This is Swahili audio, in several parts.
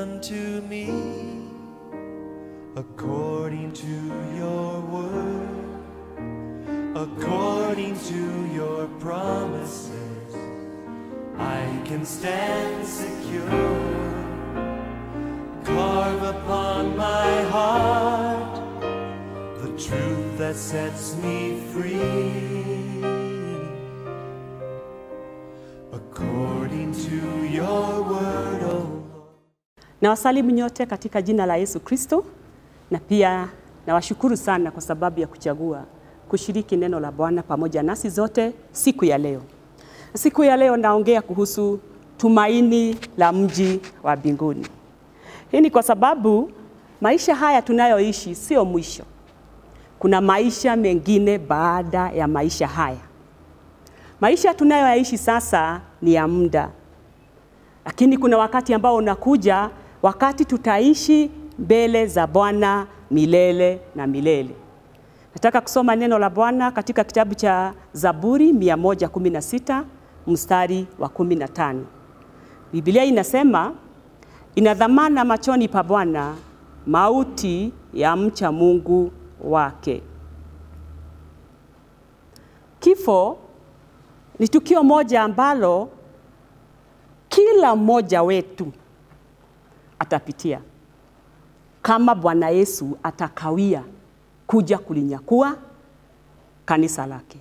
unto me according to your word, according to your promises. I can stand secure. Carve upon my heart the truth that sets me free. According to your word, O Lord. Na wasalimu nyote katika jina la Yesu Kristo, na pia nawashukuru sana kwa sababu ya kuchagua kushiriki neno la Bwana pamoja nasi zote siku ya leo. Siku ya leo naongea kuhusu tumaini la mji wa mbinguni. Hii ni kwa sababu maisha haya tunayoishi sio mwisho. Kuna maisha mengine baada ya maisha haya. Maisha tunayoyaishi sasa ni ya muda, lakini kuna wakati ambao unakuja, wakati tutaishi mbele za Bwana milele na milele. Nataka kusoma neno la Bwana katika kitabu cha Zaburi 116 mstari wa 15. Biblia inasema ina dhamana machoni pa Bwana mauti ya mcha Mungu wake. Kifo ni tukio moja ambalo kila mmoja wetu atapitia kama Bwana Yesu atakawia kuja kulinyakua kanisa lake.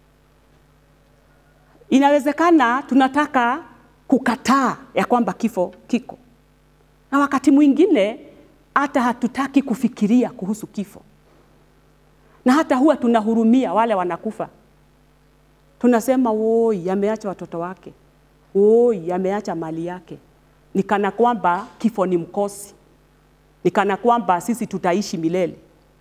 Inawezekana tunataka kukataa ya kwamba kifo kiko, na wakati mwingine hata hatutaki kufikiria kuhusu kifo, na hata huwa tunahurumia wale wanakufa. Tunasema woi, ameacha watoto wake, woi, ameacha mali yake, ni kana kwamba kifo ni mkosi, ni kana kwamba sisi tutaishi milele.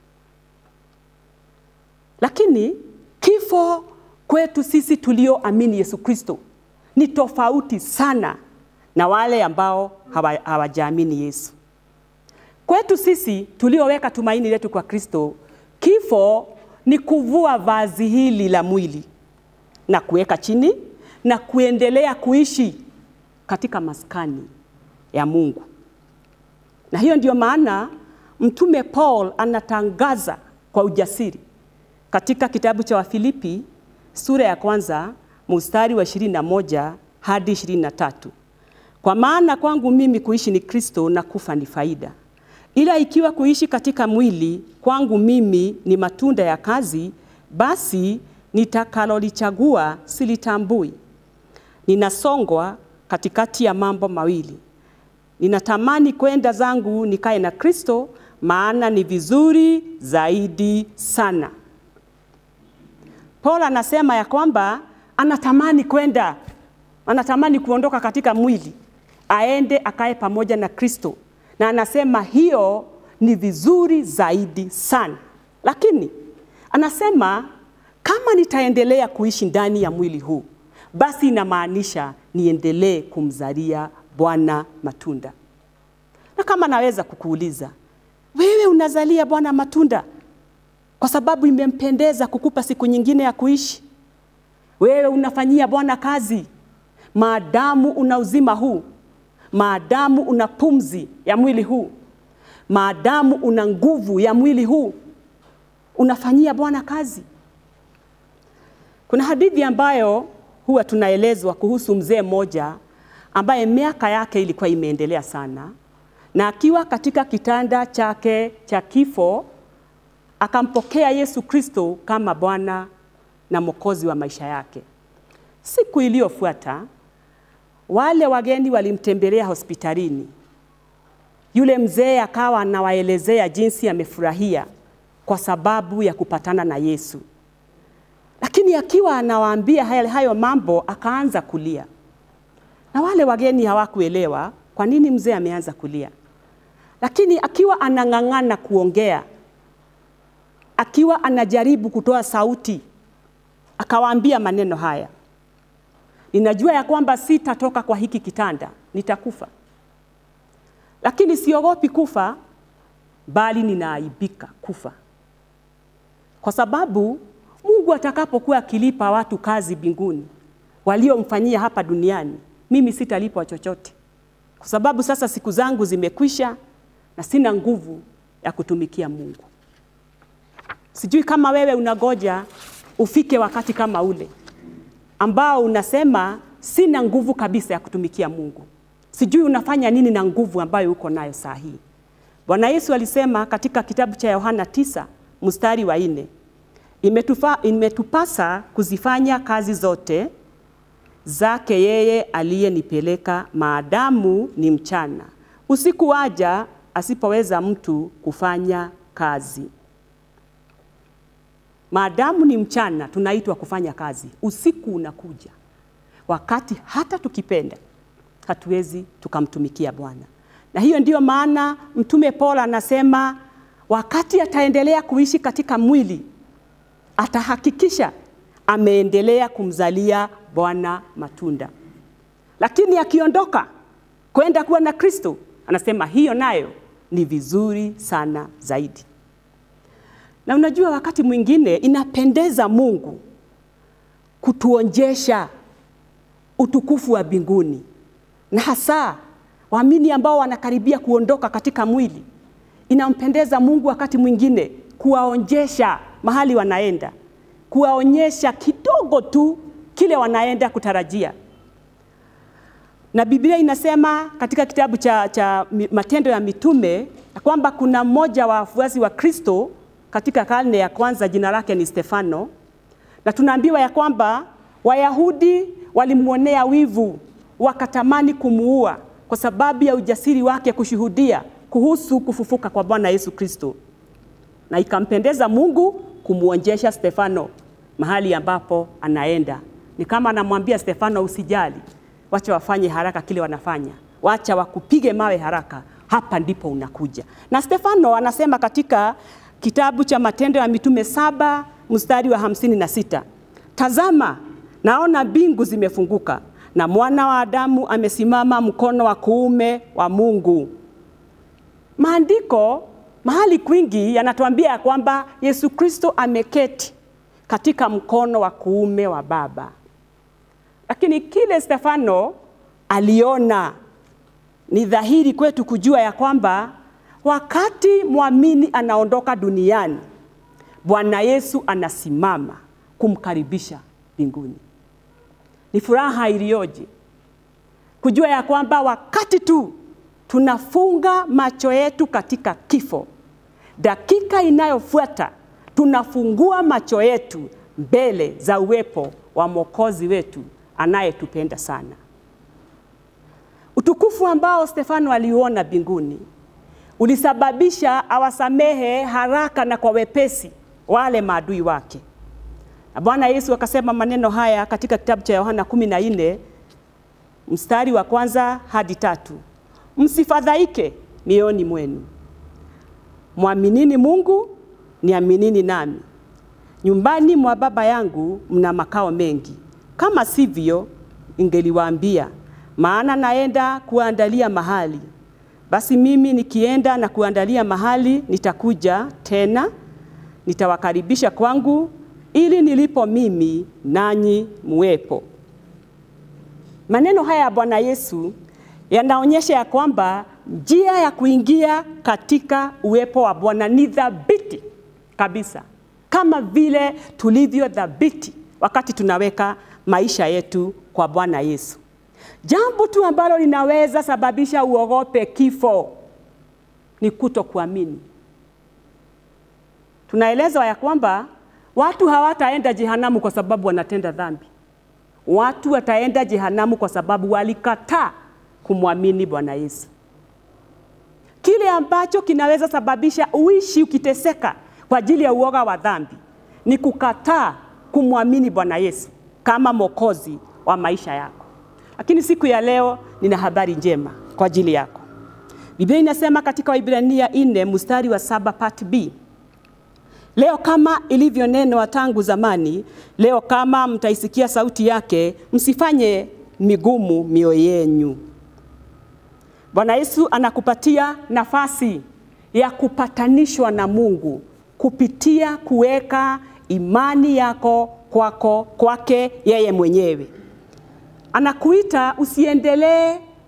Lakini kifo kwetu sisi tulioamini Yesu Kristo ni tofauti sana na wale ambao hawa- hawajaamini Yesu. Kwetu sisi tulioweka tumaini letu kwa Kristo, kifo ni kuvua vazi hili la mwili na kuweka chini na kuendelea kuishi katika maskani ya Mungu. Na hiyo ndio maana Mtume Paul anatangaza kwa ujasiri katika kitabu cha Wafilipi sura ya kwanza mstari wa 21 hadi 23. Kwa maana kwangu mimi kuishi ni Kristo na kufa ni faida. Ila ikiwa kuishi katika mwili kwangu mimi ni matunda ya kazi, basi nitakalolichagua silitambui. Ninasongwa katikati ya mambo mawili. Ninatamani kwenda zangu nikae na Kristo, maana ni vizuri zaidi sana. Paul anasema ya kwamba anatamani kwenda, anatamani kuondoka katika mwili, aende akae pamoja na Kristo, na anasema hiyo ni vizuri zaidi sana. Lakini anasema kama nitaendelea kuishi ndani ya mwili huu, basi inamaanisha niendelee kumzalia Bwana matunda. Na kama naweza kukuuliza wewe, unazalia Bwana matunda kwa sababu imempendeza kukupa siku nyingine ya kuishi? Wewe unafanyia Bwana kazi maadamu una uzima huu, maadamu una pumzi ya mwili huu, maadamu una nguvu ya mwili huu, unafanyia Bwana kazi. Kuna hadithi ambayo huwa tunaelezwa kuhusu mzee mmoja ambaye miaka yake ilikuwa imeendelea sana, na akiwa katika kitanda chake cha kifo akampokea Yesu Kristo kama Bwana na Mwokozi wa maisha yake. Siku iliyofuata wale wageni walimtembelea hospitalini. Yule mzee akawa anawaelezea jinsi amefurahia kwa sababu ya kupatana na Yesu, lakini akiwa anawaambia hayo, hayo mambo akaanza kulia, na wale wageni hawakuelewa kwa nini mzee ameanza kulia, lakini akiwa anang'ang'ana kuongea akiwa anajaribu kutoa sauti, akawaambia maneno haya: ninajua ya kwamba sitatoka kwa hiki kitanda, nitakufa, lakini siogopi kufa, bali ninaaibika kufa, kwa sababu Mungu atakapokuwa akilipa watu kazi mbinguni waliomfanyia hapa duniani, mimi sitalipwa chochote. kwa sababu sasa siku zangu zimekwisha na sina nguvu ya kutumikia Mungu. Sijui kama wewe unagoja ufike wakati kama ule ambao unasema sina nguvu kabisa ya kutumikia Mungu. Sijui unafanya nini na nguvu ambayo uko nayo saa hii. Bwana Yesu alisema katika kitabu cha Yohana tisa mstari wa nne imetufa, imetupasa kuzifanya kazi zote zake yeye aliyenipeleka maadamu ni mchana. Usiku waja asipoweza mtu kufanya kazi. Maadamu ni mchana, tunaitwa kufanya kazi. Usiku unakuja wakati hata tukipenda hatuwezi tukamtumikia Bwana, na hiyo ndiyo maana Mtume Paulo anasema wakati ataendelea kuishi katika mwili atahakikisha ameendelea kumzalia Bwana matunda, lakini akiondoka kwenda kuwa na Kristo, anasema hiyo nayo ni vizuri sana zaidi. Na unajua, wakati mwingine inapendeza Mungu kutuonjesha utukufu wa mbinguni, na hasa waamini ambao wanakaribia kuondoka katika mwili, inampendeza Mungu wakati mwingine kuwaonjesha mahali wanaenda, kuwaonyesha kidogo tu kile wanaenda kutarajia. Na Biblia inasema katika kitabu cha, cha Matendo ya Mitume kwamba kuna mmoja wa wafuasi wa Kristo katika karne ya kwanza, jina lake ni Stefano, na tunaambiwa ya kwamba Wayahudi walimwonea wivu, wakatamani kumuua kwa sababu ya ujasiri wake kushuhudia kuhusu kufufuka kwa Bwana Yesu Kristo, na ikampendeza Mungu kumwonjesha Stefano mahali ambapo anaenda. Ni kama anamwambia Stefano, usijali, wacha wafanye haraka kile wanafanya, wacha wakupige mawe haraka, hapa ndipo unakuja. Na Stefano anasema katika kitabu cha Matendo ya Mitume saba mstari wa hamsini na sita tazama, naona mbingu zimefunguka na mwana wa Adamu amesimama mkono wa kuume wa Mungu. Maandiko mahali kwingi yanatuambia ya kwamba Yesu Kristo ameketi katika mkono wa kuume wa Baba, lakini kile Stefano aliona ni dhahiri kwetu kujua ya kwamba wakati mwamini anaondoka duniani, Bwana Yesu anasimama kumkaribisha mbinguni. Ni furaha iliyoje kujua ya kwamba wakati tu tunafunga macho yetu katika kifo, dakika inayofuata tunafungua macho yetu mbele za uwepo wa Mwokozi wetu anayetupenda sana. Utukufu ambao Stefano aliuona mbinguni ulisababisha awasamehe haraka na kwa wepesi wale maadui wake. Na Bwana Yesu akasema maneno haya katika kitabu cha Yohana 14 mstari wa kwanza hadi tatu: msifadhaike mioyoni mwenu, mwaminini Mungu, niaminini nami. Nyumbani mwa Baba yangu mna makao mengi, kama sivyo ingeliwaambia, maana naenda kuandalia mahali. Basi mimi nikienda na kuandalia mahali, nitakuja tena nitawakaribisha kwangu, ili nilipo mimi nanyi muwepo. Maneno haya ya Bwana Yesu yanaonyesha ya kwamba njia ya kuingia katika uwepo wa Bwana ni thabiti kabisa, kama vile tulivyo thabiti wakati tunaweka maisha yetu kwa Bwana Yesu. Jambo tu ambalo linaweza sababisha uogope kifo ni kutokuamini. Tunaelezwa ya kwamba watu hawataenda jehanamu kwa sababu wanatenda dhambi. Watu wataenda jehanamu kwa sababu walikataa kumwamini Bwana Yesu. Kile ambacho kinaweza sababisha uishi ukiteseka kwa ajili ya uoga wa dhambi ni kukataa kumwamini Bwana Yesu kama mwokozi wa maisha yako. Lakini siku ya leo nina habari njema kwa ajili yako. Biblia inasema katika Waibrania 4 mstari wa saba part B, leo kama ilivyonenwa tangu zamani, leo kama mtaisikia sauti yake, msifanye migumu mioyo yenu. Bwana Yesu anakupatia nafasi ya kupatanishwa na Mungu kupitia kuweka imani yako kwako kwake yeye mwenyewe. Anakuita usiendelee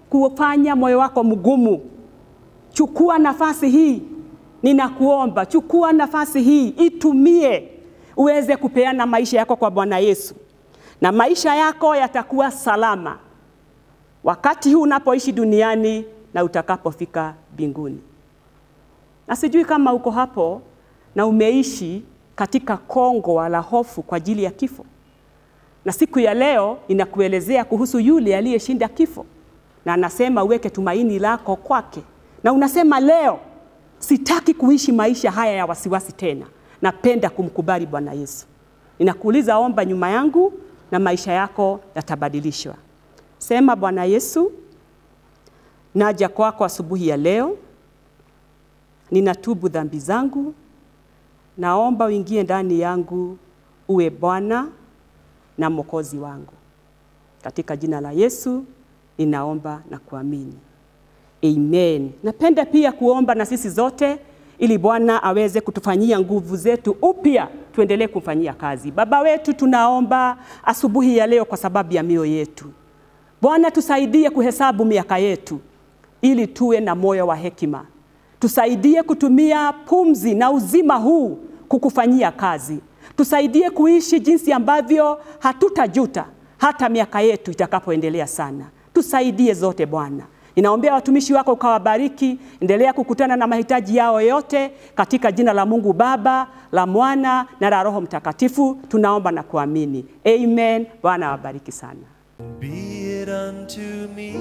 kufanya moyo wako mgumu. Chukua nafasi hii, ninakuomba, chukua nafasi hii, itumie uweze kupeana maisha yako kwa Bwana Yesu, na maisha yako yatakuwa salama wakati huu unapoishi duniani na utakapofika mbinguni. Na sijui kama uko hapo na umeishi katika kongo la hofu kwa ajili ya kifo, na siku ya leo inakuelezea kuhusu yule aliyeshinda kifo, na anasema uweke tumaini lako kwake, na unasema leo sitaki kuishi maisha haya ya wasiwasi tena, napenda kumkubali Bwana Yesu. Ninakuuliza, omba nyuma yangu na maisha yako yatabadilishwa. Sema, Bwana Yesu, naja kwako asubuhi ya leo, ninatubu dhambi zangu, naomba uingie ndani yangu, uwe Bwana na Mwokozi wangu. Katika jina la Yesu ninaomba na kuamini, amen. Napenda pia kuomba na sisi zote ili Bwana aweze kutufanyia nguvu zetu upya, tuendelee kumfanyia kazi. Baba wetu, tunaomba asubuhi ya leo kwa sababu ya mioyo yetu. Bwana, tusaidie kuhesabu miaka yetu ili tuwe na moyo wa hekima. Tusaidie kutumia pumzi na uzima huu kukufanyia kazi. Tusaidie kuishi jinsi ambavyo hatutajuta hata miaka yetu itakapoendelea sana. Tusaidie zote Bwana. Ninaombea watumishi wako ukawabariki, endelea kukutana na mahitaji yao yote katika jina la Mungu Baba, la Mwana na la Roho Mtakatifu. Tunaomba na kuamini. Amen. Bwana awabariki sana. Be it unto me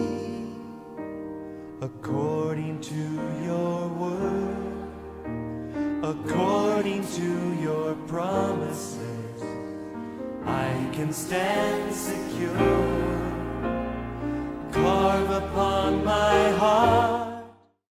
according to your word, according to your promises. I can stand secure. Carve upon my heart